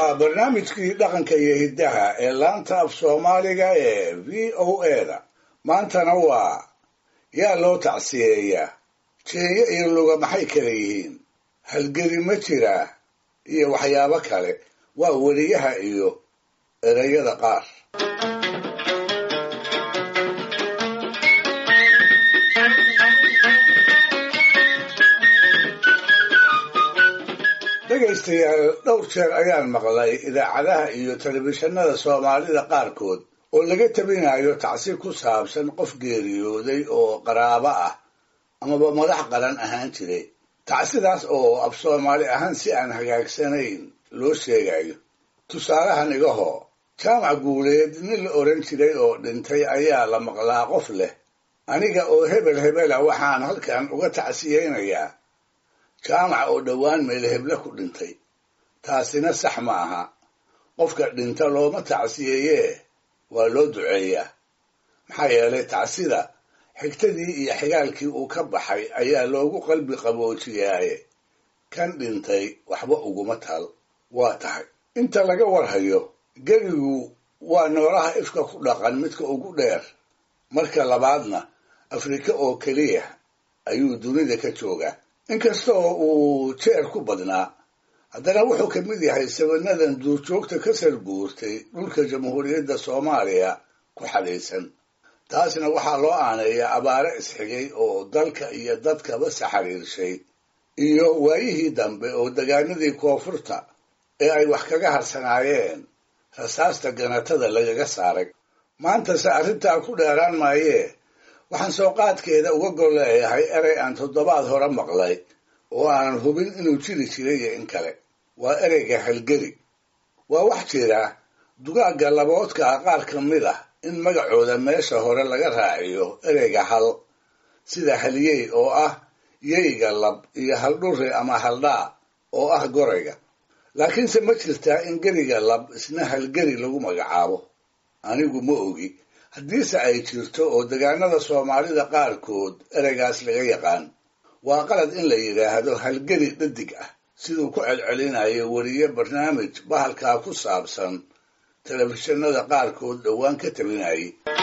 waa barnaamijkii dhaqanka iyo hiddaha ee laanta af soomaaliga ee v o eda maantana waa yaa loo tacsiyeeyaa jeeyo iyo luga maxay kala yihiin halgeli ma jiraa iyo waxyaabo kale waa weriyaha iyo ereyada qaar dhegaystayaal dhowr jeer ayaan maqlay idaacadaha iyo telefishinada soomaalida qaarkood oo laga tabinayo tacsi ku saabsan qof geeriyooday oo qaraabo ah amaba madax qaran ahaan jiray tacsidaas oo af soomaali ahaan si aan hagaagsanayn loo sheegayo tusaalahan igahoo jaamac guuleed nin la odhan jiray oo dhintay ayaa la maqlaa qof leh aniga oo hebel hebela waxaan halkan uga tacsiyeynayaa jaamac oo dhowaan meelheble ku dhintay taasina sax ma aha qofka dhinta looma tacsiyeeyee waa loo duceeyaa maxaa yeelay tacsida xigtadii iyo xigaalkii uu ka baxay ayaa loogu qalbi qaboojiyaaye kan dhintay waxba uguma tal waa tahay inta laga warhayo gerigu waa noolaha ifka ku dhaqan midka ugu dheer marka labaadna afrika oo keliya ayuu dunida ka joogaa inkastoo uu jeer ku badnaa haddana wuxuu ka mid yahay sabanadan duurjoogta ka sarguurtay dhulka jamhuuriyadda soomaaliya ku xadhaysan taasna waxaa loo aaneeyaa abaare isxigay oo dalka iyo dadkaba saxariirshay iyo waayihii dambe oo degaanadii koonfurta ee ay wax kaga harsanaayeen rasaasta ganatada lagaga saaray maantase arrintaa ku dheeraan maayee waxaan soo qaadkeeda uga gol leeyahay erey aan toddobaad hore maqlay oo aanan hubin inuu jiri jiray iyo in kale waa ereyga halgeri waa wax jira dugaagga laboodka ah qaar ka mid ah in magacooda meesha hore laga raaciyo ereyga hal sida halyey oo ah yeyga lab iyo haldhuri ama haldhaa oo ah gorayga laakiinse ma jirtaa in geriga lab isna halgeri lagu magacaabo anigu ma ogi haddiise ay jirto oo degaanada soomaalida qaarkood ereygaas laga yaqaan waa qalad in la yidhaahdo halgeri dhadig ah siduu ku celcelinayo weriye barnaamij bahalkaa ku saabsan telefishinada qaarkood dhowaan ka tabinayay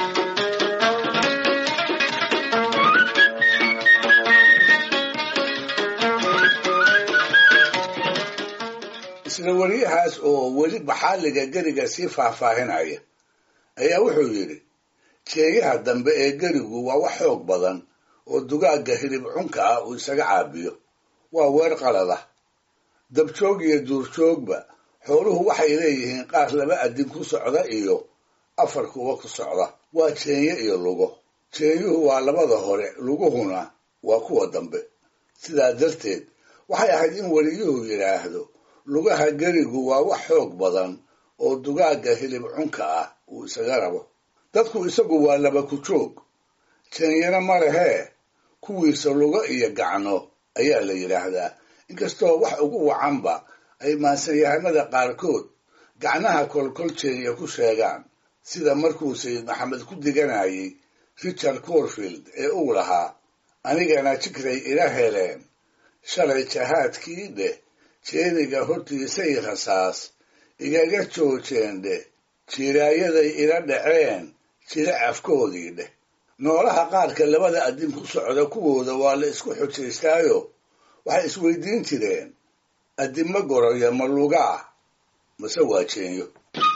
isla weriyahaas oo weli baxaaliga geriga sii faahfaahinaya ayaa wuxuu yidhi jeeyaha dambe ee gerigu waa wax xoog badan oo dugaagga hilib cunka ah uu isaga caabiyo waa weer qalada dabjoog iyo duurjoogba xooluhu waxay leeyihiin qaar laba adin ku socda iyo afar kuwa ku socda waa jeenye iyo lugo jeenyuhu waa labada hore luguhuna waa kuwa dambe sidaa darteed waxay ahayd in weliyuhu yidhaahdo lugaha gerigu waa wax xoog badan oo dugaagga hilib cunka ah uu isaga rabo dadku isagu waa laba ku joog jeenyana ma lehee kuwiisa lugo iyo gacno ayaa la yidhaahdaa inkastoo wax ugu wacanba ay maansanyahanada qaarkood gacnaha kolkol jeenya ku sheegaan sida markuu sayid maxamed ku diganayay richard corfield ee uu lahaa anigana jikray ila heleen shalay jahaadkii dheh jeeniga hortiisay rasaas igaga joojeen dheh jiraayaday ila dhaceen jira afkoodii dheh noolaha qaarka labada adin ku socda kuwooda waa la isku xujaystaayo waxay isweydiin jireen addinma goroya ma lugaa mase waa jeenyo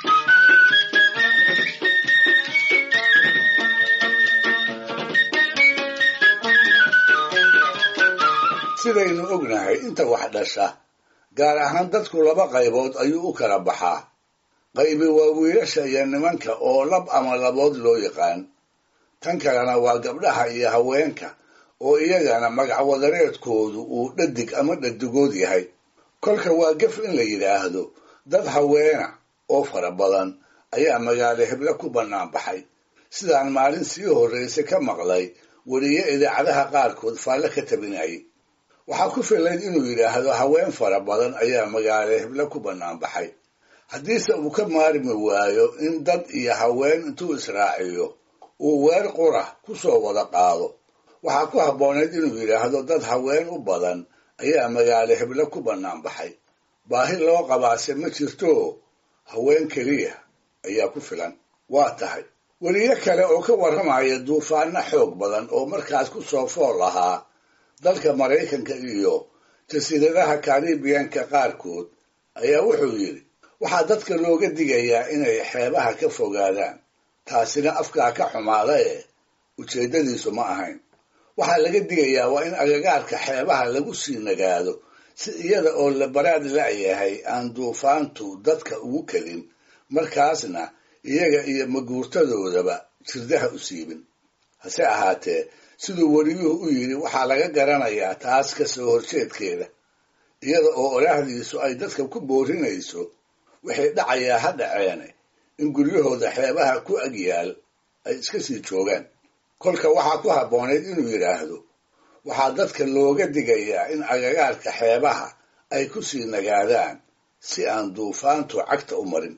sidaynu ognahay inta wax dhasha gaar ahaan dadku laba qaybood ayuu u kala baxaa qaybi waa wiilasha iyo nimanka oo lab ama labood loo yaqaan tan kalena waa gabdhaha iyo haweenka oo iyagana magacwadareedkoodu uu dhadig ama dhadigood yahay kolka waa gef in la yidhaahdo dad haweena oo fara badan ayaa magaalo heble ku bannaan baxay sidaan maalin sii horraysa ka maqlay weriye idaacadaha qaarkood faalle ka tabinayay waxaa ku filayd inuu yidhaahdo haween fara badan ayaa magaalo heble ku bannaan baxay haddiise uu ka maarmi waayo in dad iyo haween intuu israaciyo uu weer qura ku soo wada qaado waxaa ku habboonayd inuu yidhaahdo dad haween u badan ayaa magaalo heble ku bannaan baxay baahi loo qabaase ma jirto haween keliya ayaa ku filan waa tahay weliyo kale oo ka warramaya duufaano xoog badan oo markaas ku soo fool ahaa dalka maraykanka iyo jasiiradaha karibiyanka qaarkood ayaa wuxuu yidhi waxaa dadka looga digayaa inay xeebaha ka fogaadaan taasina afkaa ka xumaada ee ujeeddadiisu ma ahayn waxaa laga digayaa waa in agagaarka xeebaha lagu sii nagaado si iyada oo la baraad la'yahay aan duufaantu dadka ugu kelin markaasna iyaga iyo maguurtadoodaba jirdaha u siibin hase ahaatee siduu weliyuhu u yidhi waxaa laga garanayaa taas ka soo horjeedkeeda iyada oo oraahdiisu ay dadka ku boorinayso waxay dhacayaa ha dhaceene in guryahooda xeebaha ku agyaal ay iska sii joogaan kolka waxaa ku habboonayd inuu yidhaahdo waxaa dadka looga digayaa in agagaarka xeebaha ay ku sii nagaadaan si aan duufaantu cagta u marin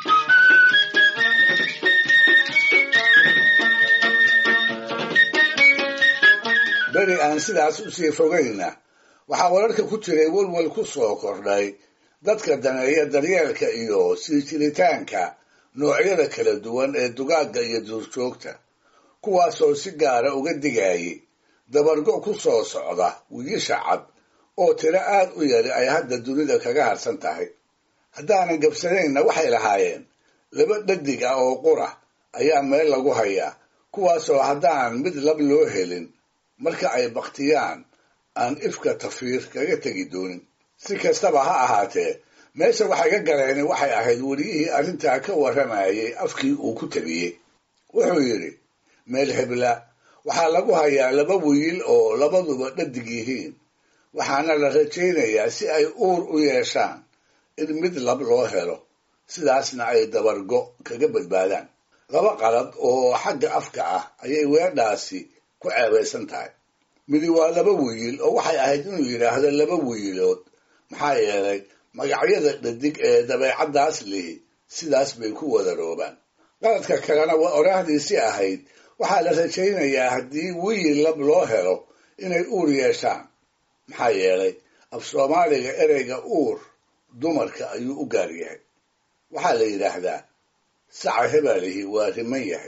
beri aan sidaas usii fogayna waxaa wararka ku jiray welwel ku soo kordhay dadka daneeya daryeelka iyo sii jiritaanka noocyada kala duwan ee dugaagga iyo duurjoogta kuwaasoo si gaara uga digayay dabargo ku soo socda wiilasha cad oo tiro aad u yari ay hadda dunida kaga harsan tahay haddaanan gabsanaynna waxay lahaayeen laba dhadig ah oo qura ayaa meel lagu hayaa kuwaasoo haddaan mid lab loo helin marka ay baktiyaan aan ifka tafiir kaga tegi doonin si kastaba ha ahaatee meesha waxay ka galeen waxay ahayd weliyihii arrintaa ka warramayay afkii uu ku tabiyey wuxuu yidhi meel hebla waxaa lagu hayaa laba wiil oo labaduba dhadig yihiin waxaana la rajaynayaa si ay uur u yeeshaan in mid lab loo helo sidaasna ay dabargo kaga badbaadaan laba qalad oo xagga afka ah ayay weedhaasi ku ceebaysan tahay midi waa laba wiil oo waxay ahayd inuu yidhaahdo laba wiilood maxaa yeelay magacyada dhadig ee dabeecaddaas lihi sidaas bay ku wadaroobaan qaladka kalena waa oraahdiisii ahayd waxaa la rajaynayaa haddii wiil lab loo helo inay uur yeeshaan maxaa yeelay af soomaaliga ereyga uur dumarka ayuu u gaar yahay waxaa la yidhaahdaa saca hebalihi waa riman yahay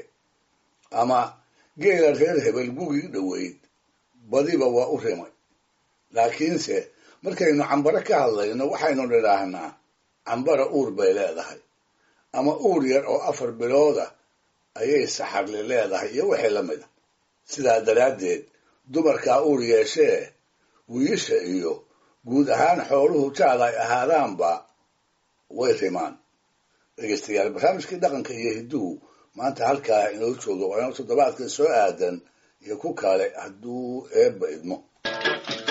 ama geela reer hebel gugii dhoweyd badiba waa u rimay laakiinse markaynu cambaro ka hadlayno waxaynu nidhaahnaa cambara uur bay leedahay ama uur yar oo afar bilooda ayay saxarli leedahay iyo wixii la mida sidaa daraaddeed dumarkaa uur yeeshee wiilasha iyo guud ahaan xooluhu jaad ay ahaadaanba way rimaan dhegeystayaal barnaamijkii dhaqanka iyo hidduhu maanta halkaa inoo jooga waa inuu toddobaadka soo aadan iyo ku kale hadduu eebba idmo